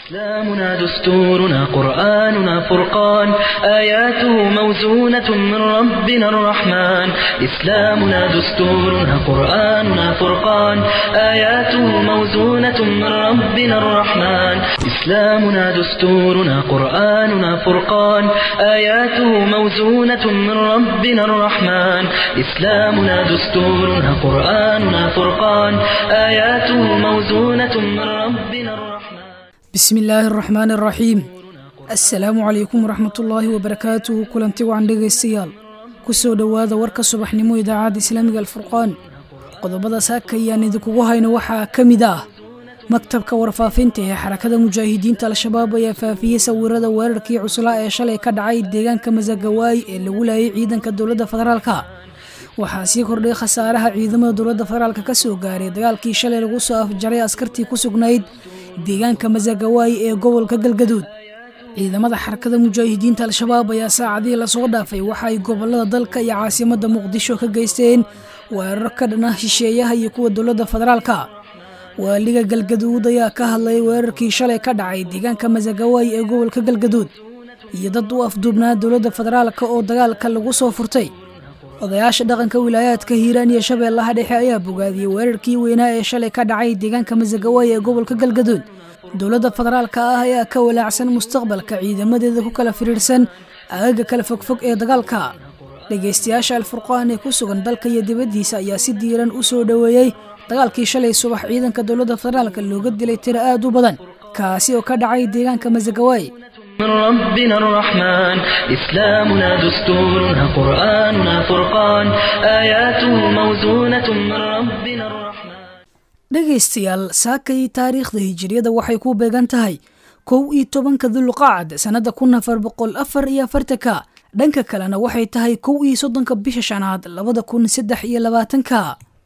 إسلامنا دستورنا قرآننا فرقان آياته موزونة من ربنا الرحمن إسلامنا دستورنا قرآننا فرقان آياته موزونة من ربنا الرحمن إسلامنا دستورنا قرآننا فرقان آياته موزونة من ربنا الرحمن إسلامنا دستورنا قرآننا فرقان آياته موزونة من ربنا الرحمن bismi illaahi araxmaan araxiim assalaamu calaykum waraxmatullaahi wabarakaatuhu kulanti wacan dhegaystayaal ku soo dhowaada warka subaxnimo idaacadda islaamiga alfurqaan qodobada saaka ayaan idinkugu hayno waxaa ka mid ah maktabka warfaafinta ee xarakada mujaahidiinta al-shabaab ayaa faafiyey sawirada weerarkii cuslaa ee shalay ka dhacay deegaanka masagawaay ee lagu laayay ciidanka dowladda federaalka waxaa sii kordhay khasaaraha ciidamada dowladda federaalk ka soo gaaray dagaalkii shalay lagu soo afjaray askartii ku sugnayd deegaanka masagawaay ee gobolka galgaduud ciidamada xarakada mujaahidiinta al-shabaab ayaa saacadihii lasoo dhaafay waxa ay gobolada dalka iyo caasimadda muqdisho ka geysteen weerar ka dhan ah shisheeyaha iyo kuwa dowladda federaalka waaliga galgaduud ayaa ka hadlayay weerarkii shalay ka dhacay deegaanka masagawaay ee gobolka galgaduud iyo dad u afduubnaa dowladda federaalka oo dagaalka lagu soo furtay odayaasha dhaqanka wilaayaadka hiiraan iyo shabeellaha dhexe ayaa bogaadiyey weerarkii weynaa ee shalay ka dhacay deegaanka masagawaay ee gobolka galgaduud dowladda federaalka ah ayaa ka walaacsan mustaqbalka ciidamadeeda ku kala firiirsan aagaga kala fogfog ee dagaalka dhegaystayaasha alfurqaan ee ku sugan dalka iyo dibaddiisa ayaa si diiran u soo dhoweeyey dagaalkii shalay subax ciidanka dowladda federaalka looga dilay tiro aad u badan kaasi oo ka dhacay deegaanka masagawaay من ربنا الرحمن إسلامنا دستورنا قرآننا فرقان آياته موزونة من ربنا الرحمن dhegaystayaal saakay taariikhda hijiriyada waxay ku beegan tahay kow iyo tobanka dulqaacad sannada kun afar boqol afar iyo afartanka dhanka kalena waxay tahay kow iyo soddonka bisha shanaad labada kun saddex iyo labaatanka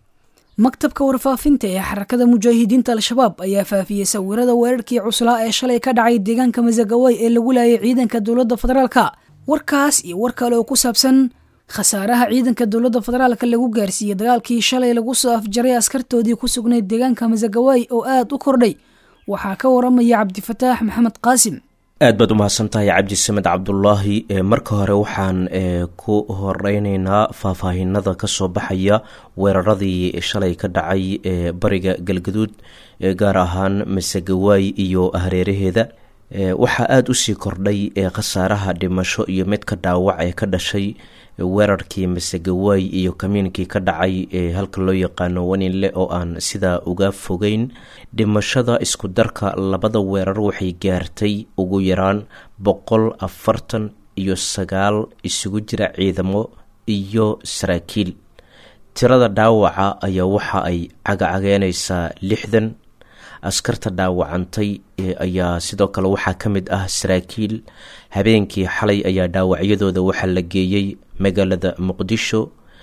maktabka warfaafinta ee xarakada mujaahidiinta al-shabaab ayaa faafiyey sawirada weerarkii cuslaa ee shalay ka dhacay deegaanka masagawaay ee lagu laayay ciidanka dowladda federaalka warkaas iyo war kale oo ku saabsan khasaaraha ciidanka dowladda federaalka lagu gaarsiiyey dagaalkii shalay lagu soo afjaray askartoodii ku sugnayd deegaanka masagawaay oo aad u kordhay waxaa ka waramaya cabdifataax maxamed qaasim aad baad umahadsantahay cabdisamed cabdulaahi marka hore waxaan ku horeyneynaa faahfaahinada kasoo baxaya weeraradii shalay ka dhacay ee bariga galgaduud gaar ahaan masagawaay iyo hareeraheeda waxaa aada usii kordhay khasaaraha dhimasho iyo midka dhaawac ee ka dhashay weerarkii masagawaay iyo kamiinkii ka dhacay ee halka loo yaqaano waninle oo aan sidaa uga fogeyn dhimashada isku darka labada weerar waxay gaartay ugu yaraan boqol afartan iyo sagaal isugu jira ciidamo iyo saraakiil tirada dhaawaca ayaa waxa ay cagacageynaysaa lixdan askarta dhaawacantay ayaa sidoo kale waxaa ka mid ah saraakiil habeenkii xalay ayaa dhaawacyadooda waxaa la geeyey magaalada muqdisho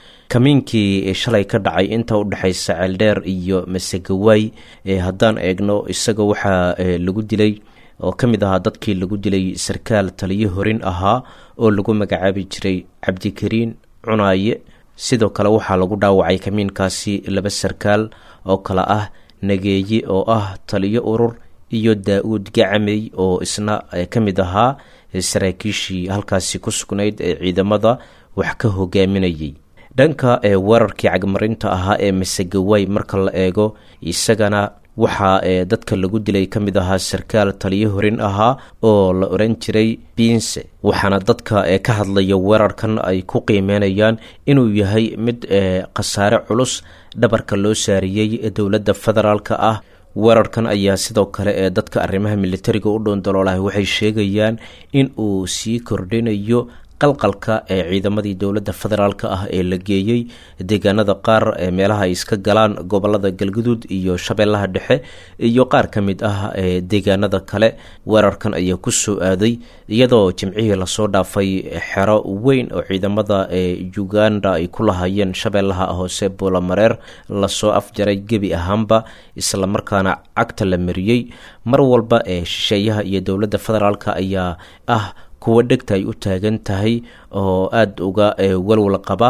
kamiinkii shalay ka dhacay inta udhexaysa ceeldheer iyo masagawaay haddaan eegno isaga waxaa lagu dilay oo ka mid ahaa dadkii lagu dilay sarkaal taliyo horin ahaa oo lagu magacaabi jiray cabdikariin cunaaye sidoo kale waxaa lagu dhaawacay kamiinkaasi laba sarkaal oo kale ah nageeye oo ah taliyo urur iyo daa-uud gacamey oo isna ka mid ahaa saraakiishii halkaasi ku sugnayd ee ciidamada wax ka hogaaminayay dhanka weerarkii cagmarinta ahaa ee masagawaay marka la eego isagana waxaa dadka lagu dilay ka mid ahaa sarkaal taliyo horin ahaa oo la oran jiray biinse waxaana dadka ka hadlaya weerarkan ay ku qiimeynayaan inuu yahay mid khasaare culus dhabarka loo saariyey dowladda federaalka ah weerarkan ayaa sidoo kale ee dadka arrimaha militariga u dhoondaloolahay waxay sheegayaan in uu sii kordhinayo qalqalka ee ciidamadii dowladda federaalk ah ee la geeyey deegaanada qaar ee meelaha ay iska galaan gobolada galguduud iyo shabeellaha dhexe iyo qaar ka mid ah ee deegaanada kale weerarkan ayaa ku soo aaday iyadoo jimcihii lasoo dhaafay xero weyn oo ciidamada ee uganda ay ku lahaayeen shabeellaha hoose buulamareer lasoo afjaray gebi ahaanba islamarkaana cagta la mariyey mar walba ee shisheeyaha iyo dowladda federaalk ayaa ah kuwa dhegta ay u taagan tahay oo aada uga walwal qaba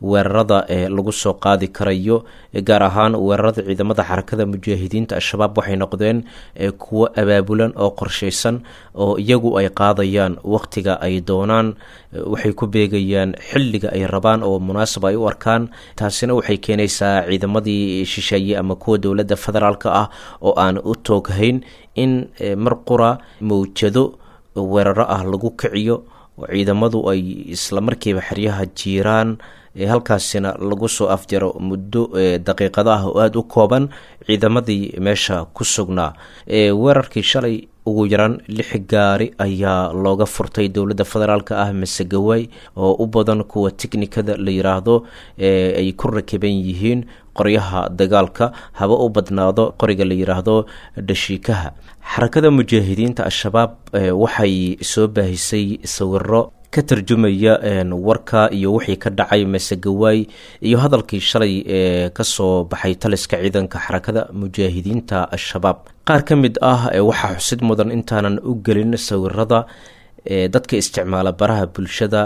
weerarada ee lagu soo qaadi karayo gaar ahaan weerarada ciidamada xarakada mujaahidiinta al-shabaab waxay noqdeen kuwo abaabulan oo qorshaysan oo iyagu ay qaadayaan waqtiga ay doonaan waxay ku beegayaan xilliga ay rabaan oo munaasab ay u arkaan taasina waxay keenaysaa ciidamadii shisheeye ama kuwa dowladda federaalk ah oo aan u tooghayn in mar qura mawjado weeraro ah lagu kiciyo oo ciidamadu ay islamarkiiba xeryaha jiiraan halkaasina lagu soo afjaro muddo daqiiqado ah oo aada u kooban ciidamadii meesha ku sugnaa weerarkii shalay ugu yaraan lix gaari ayaa looga furtay dowladda federaalk ah masegawaay oo u badan kuwa tiknikada la yiraahdo ay ku rakiban yihiin qoryaha dagaalka haba u badnaado qoriga la yiraahdo dhashiikaha xarakada mujaahidiinta al-shabaab waxay soo baahisay sawiro ka tarjumaya warka iyo wixii ka dhacay masegawaay iyo hadalkii shalay ee kasoo baxay taliska ciidanka xarakada mujaahidiinta al-shabaab qaar ka mid ah waxaa xusid mudan intaanan u gelin sawirada dadka isticmaala baraha bulshada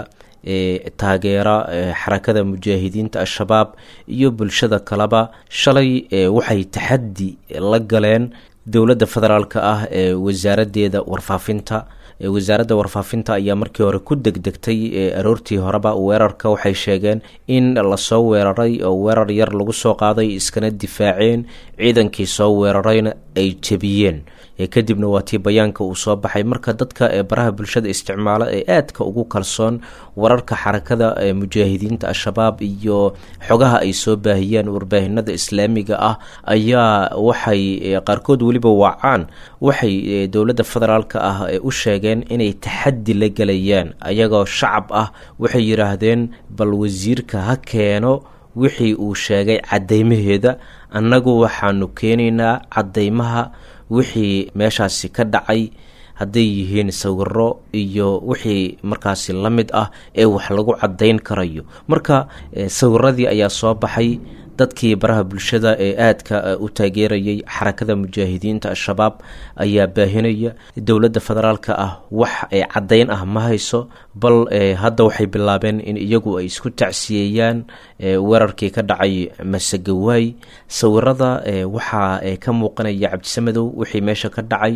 ee taageera xarakada mujaahidiinta al-shabaab iyo bulshada kaleba shalay waxay taxaddi la galeen dowladda federaalk ah ee wasaaradeeda warfaafinta wasaaradda warfaafinta ayaa markii hore ku degdegtay aroortii horeba weerarka waxay sheegeen in lasoo weeraray oo weerar yar lagu soo qaaday iskana difaaceen ciidankii soo weerarayna ay jebiyeen kadibna waa tii bayaanka uu soo baxay marka dadka baraha bulshada isticmaala ee aadka ugu kalsoon wararka xarakada mujaahidiinta al-shabaab iyo xogaha ay soo baahiyeen warbaahinada islaamiga ah ayaa waxay qaarkood weliba waacaan waxay dowladda federaalk ah u sheegeen inay taxaddi la gelayaan ayagoo shacab ah waxay yidhaahdeen bal wasiirka ha keeno wixii uu sheegay caddeymaheeda annagu waxaanu keenaynaa caddeymaha wixii meeshaasi ka dhacay hadday yihiin sawiro iyo wixii markaasi la mid ah ee wax lagu caddayn karayo marka sawiradii ayaa soo baxay dadkii baraha bulshada ee aadka u taageerayay xarakada mujaahidiinta al-shabaab ayaa baahinaya dowladda federaalka ah wax caddayn ah ma hayso bal hadda waxay bilaabeen in iyagu ay isku tacsiyeeyaan weerarkii ka dhacay masegawaay sawirada waxaa ka muuqanaya cabdisamadow wixii meesha ka dhacay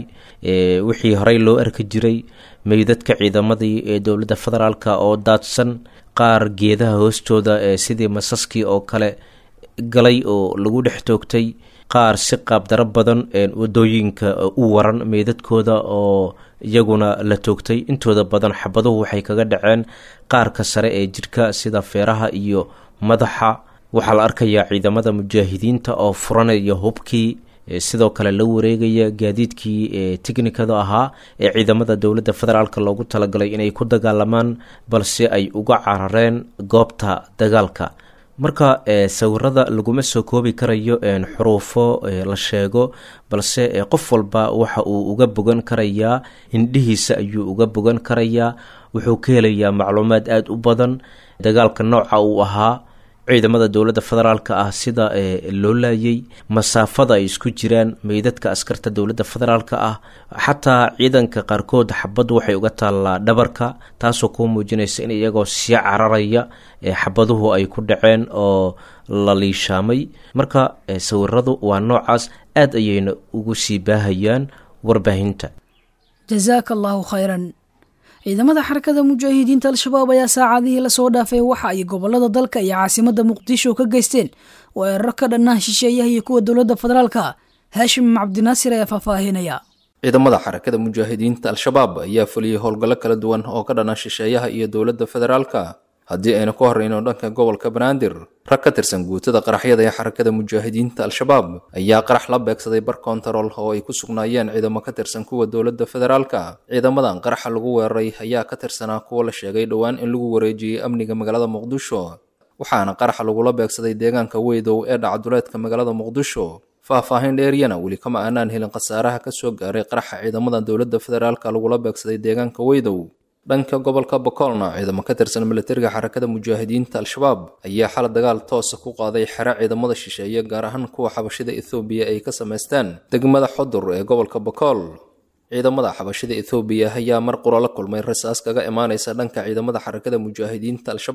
wixii horey loo arki jiray meydadka ciidamadii ee dowladda federaalk oo daadsan qaar geedaha hoostooda sidii masaskii oo kale galay oo lagu dhex toogtay qaar si qaabdaro badan wadooyinka u waran meydadkooda oo iyaguna la toogtay intooda badan xabaduhu waxay kaga dhaceen qaarka sare ee jidhka sida feeraha iyo madaxa waxaa la arkayaa ciidamada mujaahidiinta oo furanaya hubkii sidoo kale la wareegaya gaadiidkii teknikada ahaa ee ciidamada dowladda federaalk loogu talagalay inay ku dagaalamaan balse ay uga carareen goobta dagaalka marka sawirada laguma soo koobi karayo xuruufo la sheego balse qof walba waxa uu uga bogan karayaa hindhihiisa ayuu uga bogan karayaa wuxuu ka helayaa macluumaad aada u badan dagaalka nooca uu ahaa ciidamada dowladda federaalk ah sida loo laayay masaafada ay isku jiraan meydadka askarta dowladda federaalk ah xataa ciidanka qaarkood xabaddu waxay uga taallaa dhabarka taasoo kuu muujinaysa in iyagoo sii cararaya xabaduhu ay ku dhaceen oo la liishaamay marka sawiradu waa noocaas aad ayayna ugu sii baahayaan warbaahinta jazaaka allaahu khayran ciidamada xarakada mujaahidiinta al-shabaab ayaa saacadihii lasoo dhaafay waxa ay gobolada dalka iyo caasimada muqdisho ka geysteen weeraro ka dhannaha shisheeyaha iyo kuwa dowladda federaalka haashim cabdinaasir ayaa faahfaahinaya ciidamada xarakada mujaahidiinta al-shabaab ayaa fuliyey howlgallo kala duwan oo ka dhana shisheeyaha iyo dowladda federaalka haddii aynu ka horreyno dhanka gobolka banaadir rag ka tirsan guutada qaraxyada ee xarakada mujaahidiinta al-shabaab ayaa qarax la beegsaday bar kontarol oo ay ku sugnaayeen ciidamo ka tirsan kuwa dowladda federaalka ciidamadan qaraxa lagu weeraray ayaa ka tirsanaa kuwa la sheegay dhowaan in lagu wareejiyey amniga magaalada muqdisho waxaana qaraxa lagula beegsaday deegaanka weydow ee dhacduleedka magaalada muqdisho faahfaahin dheeryana weli kama aanaan helin khasaaraha ka soo gaaray qaraxa ciidamada dowladda federaalka lagula beegsaday deegaanka weydow dhanka gobolka bokolna ciidamo ka tirsan milatariga xarakada mujaahidiinta al-shabaab ayaa xala dagaal toosa ku qaaday xero ciidamada shisheeye gaar ahaan kuwa xabashida ethoobiya ay ka samaysteen degmada xodur ee gobolka bokol ciidamada xabashida ethoobiya ayaa mar qura la kulmay rasaas kaga imaanaysa dhanka ciidamada xarakada mujaahidiinta al-shabaab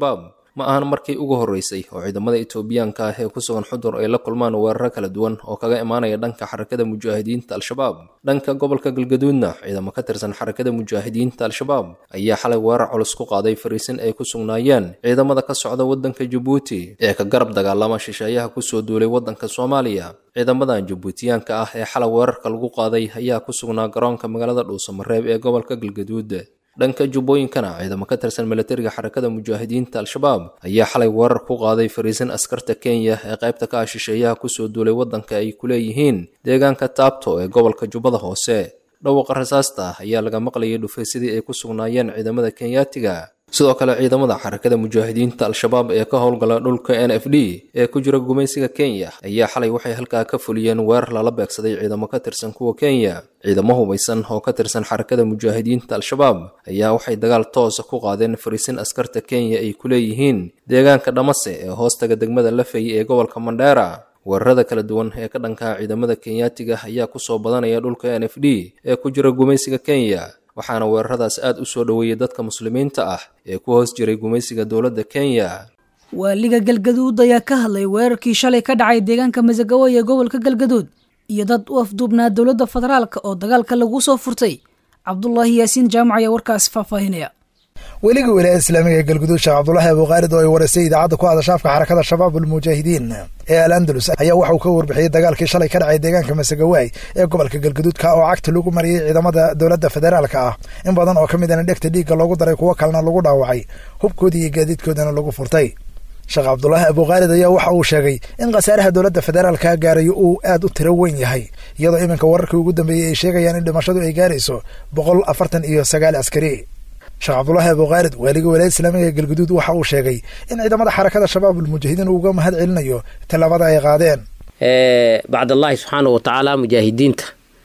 ma ahan markii ugu horreysay oo ciidamada etoobiyaanka ah ee ku sugan xudur ay la kulmaan weeraro kala duwan oo kaga imaanaya dhanka xarakada mujaahidiinta al-shabaab dhanka gobolka galgaduudna ciidamo ka tirsan xarakada mujaahidiinta al-shabaab ayaa xalay weerar culus ku qaaday fariisin ay ku sugnaayeen ciidamada ka socda waddanka jabuuti ee ka garab dagaalama shisheeyaha kusoo duulay waddanka soomaaliya ciidamadan jabuutiyaanka ah ee xalay weerarka lagu qaaday ayaa ku sugnaa garoonka magaalada dhuusamareeb ee gobolka galgaduud dhanka jubbooyinkana ciidamo ka tirsan milatariga xarakada mujaahidiinta al-shabaab ayaa xalay weerar ku qaaday fariisin askarta kenya ee qaybta ka ah shisheeyaha kusoo duulay waddanka ay ku leeyihiin deegaanka taabto ee gobolka jubbada hoose dhawaqa rasaasta ayaa laga maqlayay dhufaysadii ay ku sugnaayeen ciidamada kenyaatiga sidoo kale ciidamada xarakada mujaahidiinta al-shabaab ee ka howlgala dhulka n f d ee ku jira gumaysiga kenya ayaa xalay waxay halkaa ka fuliyeen weerar lala beegsaday ciidamo ka tirsan kuwa kenya ciidamo hubaysan oo ka tirsan xarakada mujaahidiinta al-shabaab ayaa waxay dagaal toosa ku qaadeen fariisin askarta kenya ay ku leeyihiin deegaanka dhamase ee hoostaga degmada lafey ee gobolka mandheera weerarada kala duwan ee ka dhankaa ciidamada kenyaatiga ayaa kusoo badanaya dhulka n f d ee ku jira gumaysiga kenya waxaana weeraradaas aad u soo dhoweeyey dadka muslimiinta ah ee ku hoos jiray gumaysiga dowladda kenya waaliga galgaduud ayaa ka hadlay weerarkii shalay ka dhacay deegaanka masagawa ee gobolka galgaduud iyo dad u afduubnaa dowladda federaalka oo dagaalka lagu soo furtay cabdulaahi yaasiin jaamac ayaa warkaas faahfaahinaya weliga wilaayada islaamiga ee galguduud sheekh cabdulaahi abuukhaalid oo ay wareysay idaacadda ku hadasha afka xarakada shabaab almujaahidiin ee al andalus ayaa waxa uu ka warbixiyey dagaalkii shalay ka dhacay deegaanka masagawaay ee gobolka galguduudka oo cagta lagu mariyey ciidamada dowladda federaalka ah in badan oo ka mid ana dhegta dhiigga loogu daray kuwo kalena lagu dhaawacay hubkoodii iyo gaadiidkoodana lagu furtay sheekh cabdulaahi abuukhaalid ayaa waxa uu sheegay in khasaaraha dowladda federaalka gaarayo uu aad u tiro weyn yahay iyadoo iminka wararkii ugu dambeeyey ay sheegayaan in dhimashadu ay gaarayso boqol afartan iyo sagaal askari sheekh cabdulaahi abuukhaalid waaliga walaayada islaamiga ee galguduud waxa uu sheegay in ciidamada xarakada shabaab almujaahidiin uga mahad celinayo tallaabada ay qaadeen bacdallaahi subxaana wa tacaala mujaahidiinta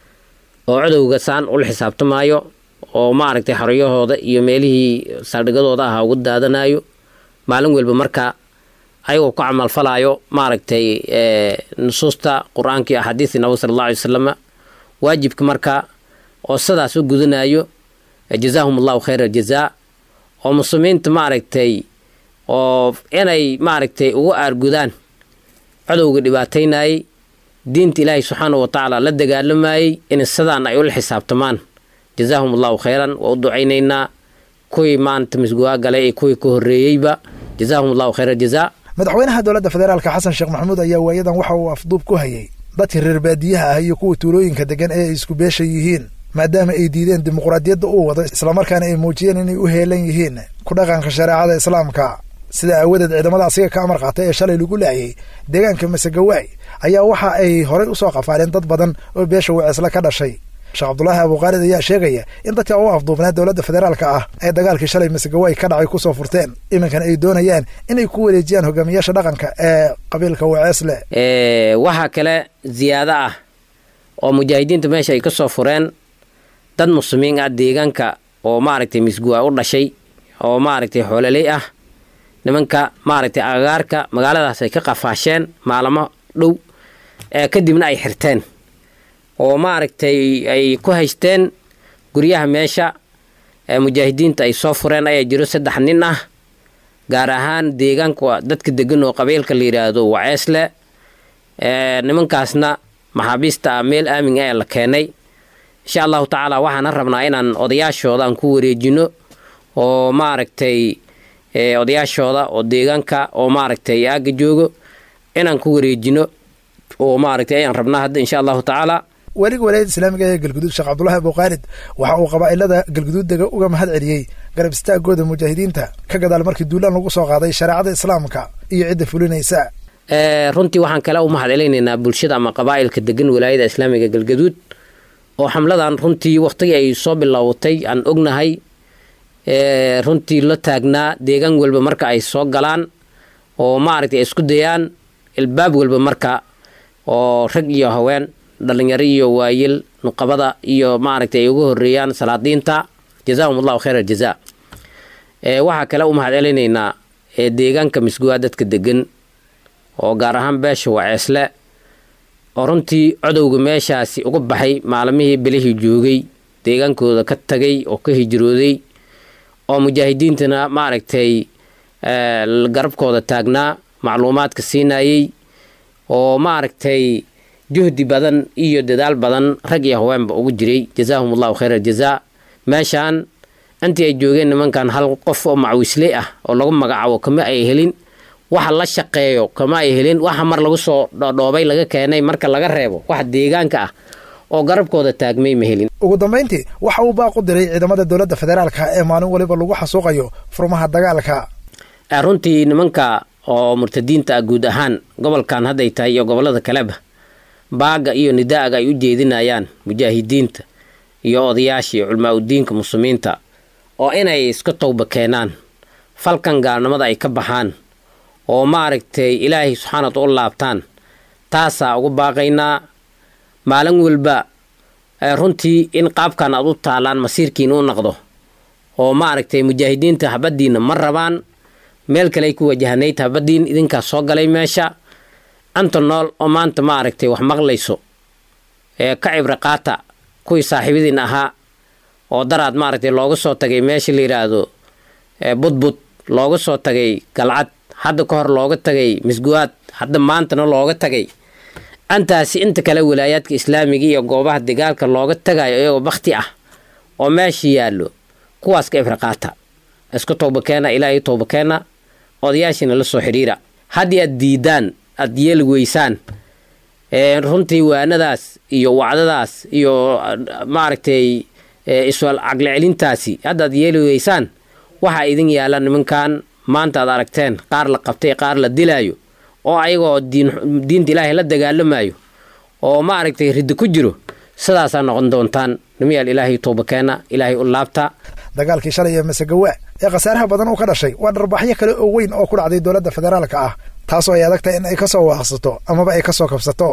oo cadowga saan ula xisaabtamaayo oo maaragtay xoriyahooda iyo meelihii saldhigadooda ahaa uga daadanayo maalin walba marka ayagoo ku camalfalaayo maaragtay nusuusta qur-aanka iyo axaadiistii nabig sala alla alay wasalama waajibka marka oo sidaas u gudanayo jazaahum allahu khayra aljazaa oo muslimiinta maaragtay oo inay maaragtay ugu aargudaan cadowga dhibaataynayay diinta ilaahay subxaana wa tacaala la dagaalamayey in sidaan ay ula xisaabtamaan jazaahum allahu khayran waa u ducaynaynaa kuwii maanta misguwaa galay ee kuwii ka horreeyeyba jazaahum allahu khayra aljazaa madaxweynaha dowladda federaalka xasan sheekh maxamuud ayaa waayadan waxa uu afduub ku hayay dadkii reer baadiyaha ah iyo kuwa tuulooyinka degan ee ay isku beesha yihiin maadaama ay diideen dimuqraadiyadda uu wado islamarkaana ay muujiyeen inay u heelan yihiin ku dhaqanka shareecada islaamka sida aawadeed ciidamada asiga ka amar qaatay ee shalay lagu laayay deegaanka masagawaay ayaa waxa ay horay usoo qafaaleen dad badan oo beesha waceesla ka dhashay sheekh cabdulaahi abuukhaalid ayaa sheegaya in dadka u afduubnaa dowladda federaalka ah ay dagaalkii shalay masagawaay ka dhacay kusoo furteen iminkana ay doonayaan inay ku wareejiyaan hogaamiyaasha dhaqanka ee qabiilka waceesle waxaa kale ziyaado ah oo mujaahidiinta meesha ay ka soo fureen dad muslimiin ah deegaanka oo maaragtay misguwa u dhashay oo maaragtay xoololey ah nimanka maaragtay agagaarka magaaladaas ay ka qafaasheen maalamo dhow ee kadibna ay xirteen oo maaragtay ay ku haysteen guryaha meesha ee mujaahidiinta ay soo fureen ayaa jiro saddex nin ah gaar ahaan deegaanka dadka degan oo qabiilka la yidhaahdo waceesle nimankaasna maxaabiista ah meel aamin ah ee la keenay insha allahu tacaala waxaana rabnaa inaan odayaashooda aan ku wareejino oo maaragtay odayaashooda oo deegaanka oo maaragtay aaga joogo inaan ku wareejino oo maaragtay ayaan rabnaa hadda insha allahu tacaala weliga walaayada islaamiga ee galguduud sheekh cabdulaahi abuukhaalid waxa uu qabaa'ilada galguduud dega uga mahad celiyey garab istaagooda mujaahidiinta ka gadaal markii duulaan lagu soo qaaday shareecada islaamka iyo cidda fulinaysa runtii waxaan kale u mahad celinaynaa bulshada ama qabaa'ilka degan walaayada islaamiga galgaduud oo xamladan runtii wakhtigii ay soo bilowatay aan ognahay runtii la taagnaa deegaan walba marka ay soo galaan oo maaragtay ay isku dayaan ilbaab walba marka oo rag iyo haween dhalinyaro iyo waayil nuqabada iyo maaragtay ay uga horeeyaan salaadiinta jazaahum allahu khayr aljazaa waxaa kale u mahad celinaynaa deegaanka misguwaa dadka degan oo gaar ahaan beesha waceesle oo runtii codowga meeshaasi uga baxay maalmihii bilihii joogay deegaankooda ka tagay oo ka hijrooday oo mujaahidiintana maaragtay garabkooda taagnaa macluumaadka siinayey oo maaragtay juhdi badan iyo dadaal badan rag iyo haweenba ugu jiray jazaahum allahu khayr aljazaa meeshaan intii ay joogeen nimankan hal qof oo macwisley ah oo lagu magacaabo kama ay helin waxa la shaqeeyo kama ay helin waxa mar lagu soo dhoodhoobay laga keenay marka laga reebo wax deegaanka ah oo garabkooda taagmay ma helin ugu dambayntii waxa uu baaq u diray ciidamada dowladda federaalka ee maalin waliba lagu xasuuqayo furmaha dagaalka runtii nimanka oo murtadiinta ah guud ahaan gobolkan hadday tahay iyo gobollada kaleba baaga iyo nidaaga ay u jeedinayaan mujaahidiinta iyo odayaasha iyo culmaa udiinka muslimiinta oo inay iska towba keenaan falkan gaalnimada ay ka baxaan oo maaragtay ilaahay subxaanat u laabtaan taasaa ugu baaqaynaa maalin walba runtii in qaabkan aad u taalaan masiirkiina u naqdo oo maaragtay mujaahidiinta habaddiina ma rabaan meel kale ay ku wajahanayd habaddiin idinkaas soo galay meesha anta nool oo maanta maaragtay wax maqlayso ee ka cibri qaata kuwii saaxiibadiin ahaa oo daraad maaragtay looga soo tagay meesha la yidhaahdo budbud looga soo tagay galcad hadda ka hor looga tagay misguwaad hadda maantana looga tagay antaasi inta kale walaayaadka islaamiga iyo goobaha dagaalka looga tagayo iyagoo bakti ah oo meesha yaallo kuwaas ka cibri qaata isku towbakeena ilaahay towbakeena odayaashiina la soo xidhiira haddii aad diidaan aad yeeli weysaan runtii waanadaas iyo wacdadaas iyo maaragtay iswal caqli celintaasi haddaad yeeli weysaan waxaa idin yaalla nimankan maanta aad aragteen qaar la qabtay qaar la dilaayo oo ayagoo diinta ilaahay la dagaalamayo oo maaragtay riddo ku jiro sidaasaa noqon doontaan nimayaal ilaahay towbakeena ilaahay u laabta dagaalkii shalay ee masegawa ee khasaaraha badan uu ka dhashay waa dharbaxyo kale oo weyn oo ku dhacday dowladda federaalka ah taasoo ay adagtahay in ay ka soo waaqsato amaba ay ka soo kabsato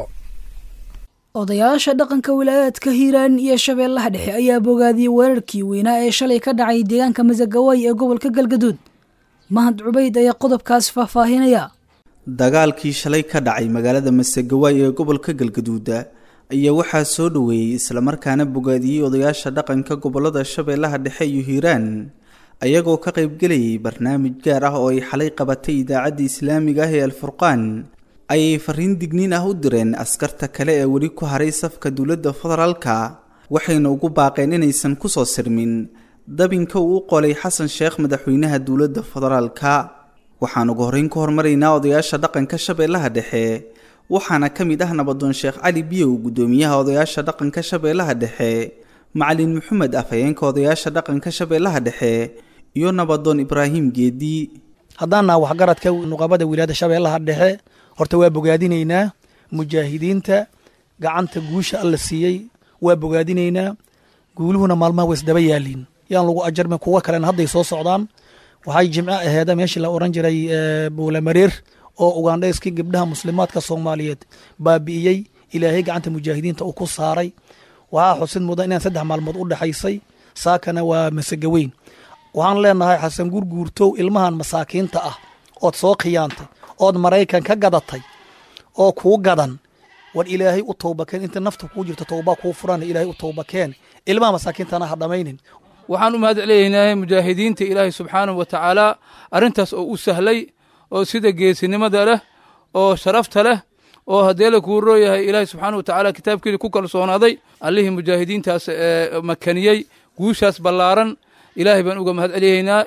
odayaasha dhaqanka wilaayaadka hiiraan iyo shabeellaha dhexe ayaa bogaadiyey weerarkii weynaa ee shalay ka dhacay deegaanka masagawaay ee gobolka galgaduud mahad cubayd ayaa qodobkaas faahfaahinaya dagaalkii shalay ka dhacay magaalada masegawaay ee gobolka galgaduuda ayaa waxaa soo dhoweeyey islamarkaana bogaadiyey odayaasha dhaqanka gobolada shabeellaha dhexe iyo hiiraan ayagoo ka qaybgelayay barnaamij gaar ah oo ay xalay qabatay idaacadda islaamiga ah ee alfurqaan ayay fariin digniin ah u direen askarta kale ee weli ku haray safka dowladda federaalka waxayna ugu baaqeen inaysan kusoo sirmin dabinka uu u qolay xasan sheekh madaxweynaha dowladda federaalka waxaan ugu horreyn ku hormaraynaa odayaasha dhaqanka shabeellaha dhexe waxaana ka mid ah nabadoon sheekh cali biyow guddoomiyaha odayaasha dhaqanka shabeellaha dhexe macalin maxamed afhayeenka odayaasha dhaqanka shabeellaha dhexe iyo nabadoon ibraahim geedi haddaan naha waxgaradka nuqabada wilaayada shabeellaha dhexe horta waa bogaadinaynaa mujaahidiinta gacanta guusha alla siiyey waa bogaadinaynaa guuluhuna maalmaha waa isdaba yaaliin yaan lagu ajarmin kuwa kalena hadday soo socdaan waxay jimco aheeda meeshii la oran jiray buulamareer oo ugandhayskii gabdhaha muslimaadka soomaaliyeed baabi'iyey ilaahay gacanta mujaahidiinta uu ku saaray waxaa xusid mudan inaan saddex maalmood u dhexaysay saakana waa masegaweyn waxaan leenahay xasan gurguurtow ilmahan masaakiinta ah ood soo khiyaantay ood maraykan ka gadatay oo kuu gadan war ilaahay u towbakeen inta nafta kuu jirto towbaa kuu furan ilaahay u towbakeen ilmaha masaakiintana ha dhammaynin waxaan u mahad celinaynaa mujaahidiinta ilaahay subxaanahu wa tacaala arrintaas oo u sahlay oo sida geesinimada leh oo sharafta leh oo haddee la kuu rooyahay ilaahay subxaanahu wa tacaala kitaabkeeda ku kalsoonaaday allihii mujaahidiintaas makaniyey guushaas ballaaran ilaahay baan uga mahad celinaynaa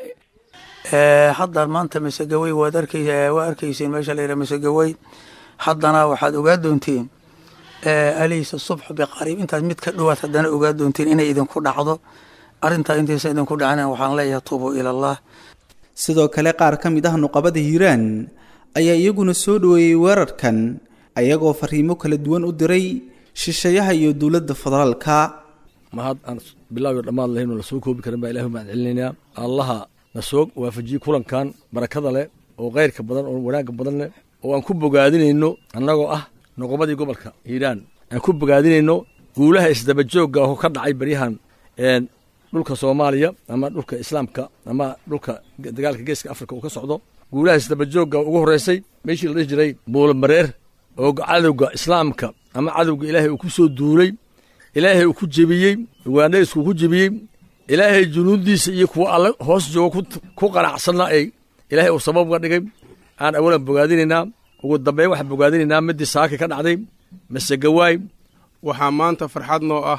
hadda maanta masegawey waad arkay waa arkayseen meesha layidhaha masegawey haddana waxaad ogaa doontiin alaysa subxu biqariib intaas mid ka dhowaad haddana ogaa doontiin inay idinku dhacdo arrintaa intaysa idinku dhacna waxaan leeyahay tuubuu ila allah sidoo kale qaar ka mid ah nuqabada hiiraan ayaa iyaguna soo dhoweeyey weerarkan ayagoo fariimo kala duwan u diray shisheeyaha iyo dowladda federaalka mahad aan bilaaw dhammaad lahaynoo lasoo koobi karin baa ilahi mahad celinaynaa allaha na soo waafajiyey kulankan barakada leh oo khayrka badan oo wanaagga badan leh oo aan ku bogaadinayno annagoo ah nuqabadii gobolka hiiraan aan ku bogaadinayno guulaha isdabajoogga oo ka dhacay baryahan dhulka soomaaliya ama dhulka islaamka ama dhulka dagaalka geeska afrika uu ka socdo guulaha isdabajoogga ugu horreysay meeshii la dhihi jiray buulamareer oo cadowga islaamka ama cadowga ilaahay uu ku soo duulay ilaahay uu ku jebiyey ugaandhaysku ku jebiyey ilaahay junuuddiisa iyo kuwa alle hoos jooga ku qanacsanna ay ilaahay uu sabab uga dhigay aan awalan bogaadinaynaa ugu dambeyn waxaan bogaadinaynaa midii saaki ka dhacday masegawaay waxaa maanta farxad noo ah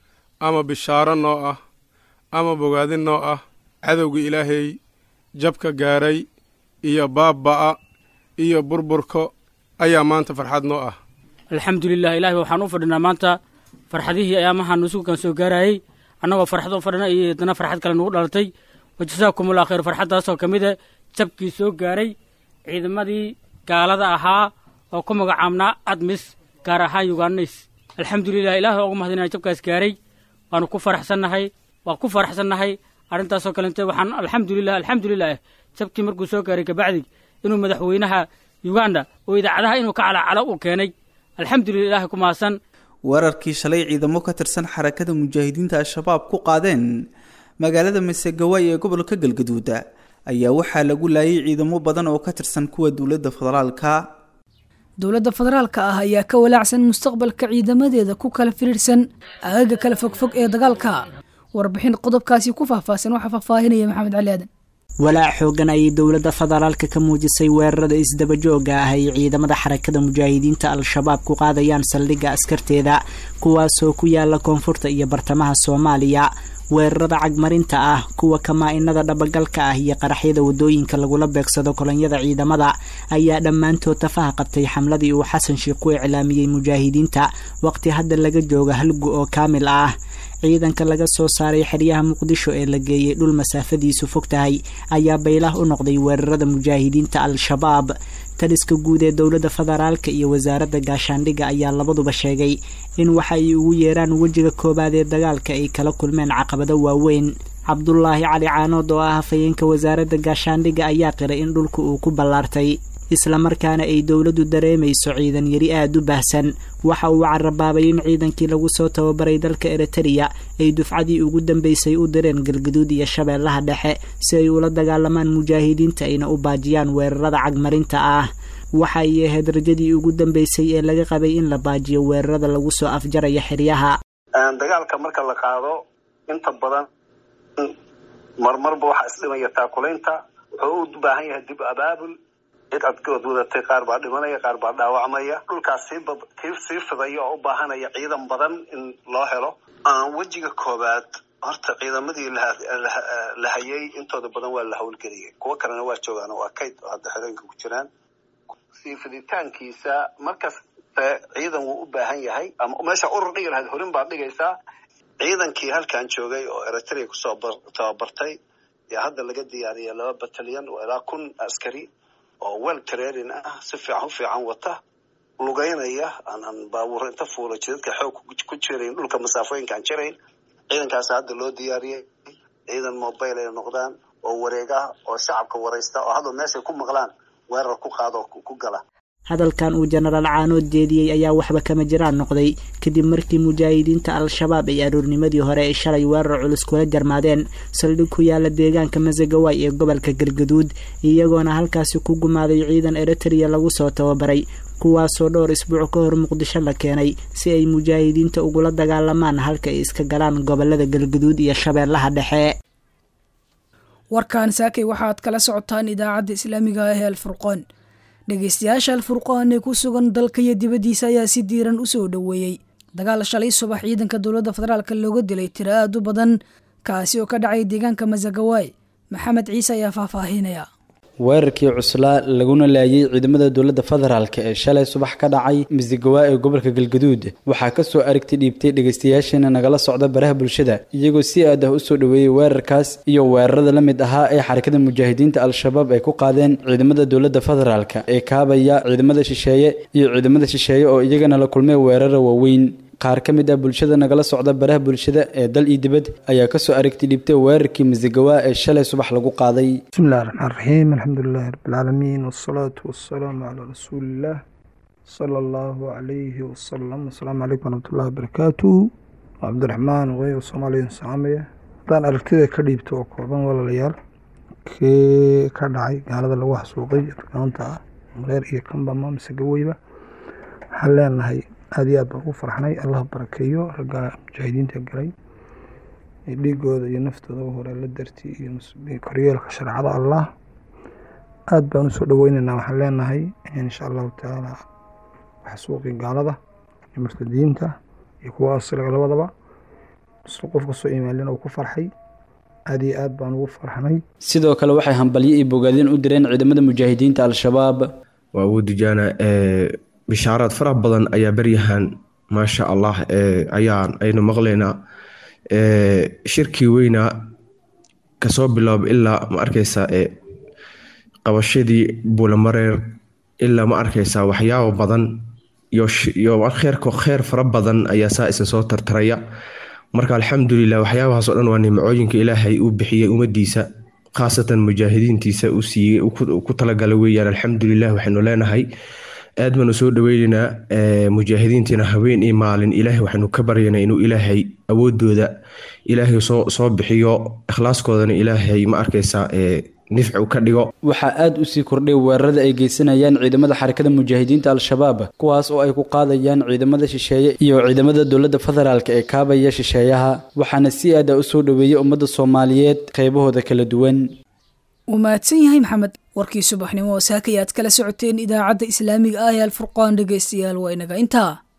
ama bishaaro noo ah ama bogaadin noo ah cadowga ilaahay jabka gaaray iyo baabba'a iyo burburka ayaa maanta farxad noo ah alxamdulilah ilahi waxaan u fadhinaa maanta farxadihii ayaamaha nusugan soo gaarayey annagoo farxad u fadhina iyo haddana farxad kale nugu dhalatay wajasaakumullah khayr farxaddaasoo ka mid a jabkii soo gaaray ciidamadii gaalada ahaa oo ku magacaabnaa admis gaar ahaan yuganis alxamdulilah ilahi ugu mahadinaya jabkaas gaaray waanu ku faraxsannahay waa ku faraxsannahay arrintaasoo kalente waxaan alxamdulilah alxamdulilah jabkii markuu soo gaaray kabacdi inuu madaxweynaha uganda oo idaacadaha inuu ka calacalo uu keenay alxamdulilah ilahi ku mahadsan weerarkii shalay ciidamo ka tirsan xarakada mujaahidiinta al-shabaab ku qaadeen magaalada masegawaay ee gobolka galgaduuda ayaa waxaa lagu laayay ciidamo badan oo ka tirsan kuwa dowladda federaalka dowladda federaalka ah ayaa ka walaacsan mustaqbalka ciidamadeeda ku kala firiirsan aagaga kala fogfog ee dagaalka warbixin qodobkaasi ku faahfaahsan waxaa faahfaahinaya maxamed cali aadan walaac xoogan ayay dowladda federaalka ka muujisay weerarada isdabajooga ah ay ciidamada xarakada mujaahidiinta al-shabaab ku qaadayaan saldhigga askarteeda kuwaasoo ku yaala koonfurta iyo bartamaha soomaaliya weerarada cagmarinta ah kuwa kamaa-inada dhabagalka ah iyo qaraxyada wadooyinka lagula beegsado kolonyada ciidamada ayaa dhammaantood tafaha qabtay xamladii uu xasan sheikh ku iclaamiyey mujaahidiinta waqti hadda laga jooga halgu oo kaamil ah ciidanka laga soo saaray xeryaha muqdisho ee la geeyey dhul masaafadiisu fog tahay ayaa baylah u noqday weerarada mujaahidiinta al-shabaab taliska guud ee dowladda federaalka iyo wasaaradda gaashaandhigga ayaa labaduba sheegay in waxa ay ugu yeeraan wejiga koowaad ee dagaalka ay kala kulmeen caqabado waaweyn cabdulaahi cali caanood oo ah hafayeenka wasaaradda gaashaandhigga ayaa qiray in dhulka uu ku ballaartay islamarkaana ay dowladdu dareemayso ciidan yari aada u baahsan waxa uu carabaabay in ciidankii lagu soo tababaray dalka eritereya ay dufcadii ugu dambeysay u direen galgaduud iyo shabeellaha dhexe si ay ula dagaalamaan mujaahidiinta ayna u baajiyaan weerarada cagmarinta ah waxa ay ahayd rajadii ugu dambeysay ee laga qabay in la baajiyo weerarada lagu soo afjaraya xeryaha dagaalka marka la qaado inta badan marmarba waxaa isdhimaya taakulaynta wuxuu u baahan yahay dib abaabul cid adkood wadatay qaar baa dhimanaya qaar baa dhaawacmaya dhulkaas sii sii fidaya oo u baahanaya ciidan badan in loo helo wejiga koowaad horta ciidamadii la hayay intooda badan waa la howlgeliyay kuwo kalena waa joogaan waa kayd oo hadda xerooyinka ku jiraan sii fiditaankiisa markasta ciidan wuu u baahan yahay ama meesha urur dhigi lahayd horin baad dhigaysaa ciidankii halkan joogay oo eritrea kusoo tababartay yaa hadda laga diyaariyay laba batalyan oo ilaa kun askari oo wel training ah si fiican u fiican wata lugeynaya aanan baabuur inta fuula jidadka xoog ku jirayn dhulka masaafooyinkaan jirayn ciidankaas hadda loo diyaariyey ciidan mobile ay noqdaan oo wareeg ah oo shacabka waraysta oo hadda meeshay ku maqlaan weerar ku qaado ku gala hadalkan uu jenaraal caanood jeediyey ayaa waxba kama jiraan noqday kadib markii mujaahidiinta al-shabaab ay aroornimadii hore ay shalay weerar culus kula jarmaadeen saldhig ku yaala deegaanka masagawaay ee gobolka galgaduud iyagoona halkaasi ku gumaaday ciidan eritereya lagu soo tababaray kuwaasoo dhowr isbuuc ka hor muqdisho la keenay si ay mujaahidiinta ugula dagaalamaan halka ay iska galaan gobolada galgaduud iyo shabeellaha dhexe warkan saakay waxaad kala socotaan idaacadda islaamiga ah ee alfurqoon dhegeystayaasha alfurqaan ee ku sugan dalka iyo dibaddiisa ayaa si diiran u soo dhoweeyey dagaal shalay subax ciidanka dowladda federaalk looga dilay tiro aad u badan kaasi oo ka dhacay deegaanka masagawaay maxamed ciise ayaa faahfaahinaya weerarkii cuslaa laguna laayay ciidamada dowladda federaalk ee shalay subax ka dhacay masagawa ee gobolka galgaduud waxaa kasoo aragti dhiibtay dhegeystayaasheena nagala socda baraha bulshada iyagoo si aad ah usoo dhoweeyey weerarkaas iyo weerarada la mid ahaa ee xarakada mujaahidiinta al-shabaab ay ku qaadeen ciidamada dowladda federaalk ee kaabaya ciidamada shisheeye iyo ciidamada shisheeye oo iyagana la kulmay weerara waaweyn qaar ka mid ah bulshada nagala socda baraha bulshada ee dal iyo dibad ayaa kasoo aragti dhibtay weerarkii masagawa ee shalay subax lagu qaaday bismillahi raxmaan raxiim alxamdulilahi rabbilcaalamiin wasalaatu wasalaamu calaa rasuuliillah sala allahu calayhi wasalam asalaamu calaykum waraxmatullahi wabarakaatu cabdiraxmaan weyo soomaaliyan saamaya haddaan aragtida ka dhiibto oo kooban walaalayaal kee ka dhacay gaalada lagu xasuuqay argaanta ah mareer iyo kambama masagaweyba waxaan leenahay aada iyo aad baan ugu farxnay allah barakeeyo ragga mujaahidiinta galay dhiigooda iyo naftooda hore la darti iyo koryeelka shareecada allah aad baan usoo dhaweyneynaa waxaan leenahay insha allahu tacaala xasuuqii gaalada iyo murtadiinta iyo kuwa asliga labadaba isla qof kastoo imaalin uu ku farxay aad iyo aad baan ugu farxnay sidoo kale waxay hambalyo iyo bogaadin u direen ciidamada mujaahidiinta al-shabaab waa ugu dijaana bishaaraad faraha badan ayaa beryahan maasha allah ayaan aynu maqlaynaa shirkii weynaa kasoo bilaab ilaa ma arkaysa qabashadii buulamareer ilaa ma arkaysaa waxyaabo badan iyo kheerko kheer fara badan ayaa saa isa soo tartaraya marka alxamdulilah waxyaabahaas oo dhan waa nimcooyinka ilaahay uu bixiyey ummadiisa khaasatan mujaahidiintiisa uu siiyey ku talagala weeyaan alxamdulilah waxaynu leenahay aad baanu soo dhaweyneynaa mujaahidiintiina habeen iyo maalin ilaahay waxaynu ka baryaynaa inuu ilaahay awoodooda ilaahay soo soo bixiyo ikhlaaskoodana ilaahay ma arkaysaa nifcu ka dhigo waxaa aada usii kordhay weerarada ay geysanayaan ciidamada xarakada mujaahidiinta al-shabaab kuwaas oo ay ku qaadayaan ciidamada shisheeye iyo ciidamada dowladda federaalk ee kaabaya shisheeyaha waxaana si aada u soo dhoweeyey ummadda soomaaliyeed qaybahooda kala duwan wuu mahadsan yahay maxamed warkii subaxnimo oo saakay aad kala socoteen idaacadda islaamiga ah ee alfurqaan dhegeystayaal waa inaga intaa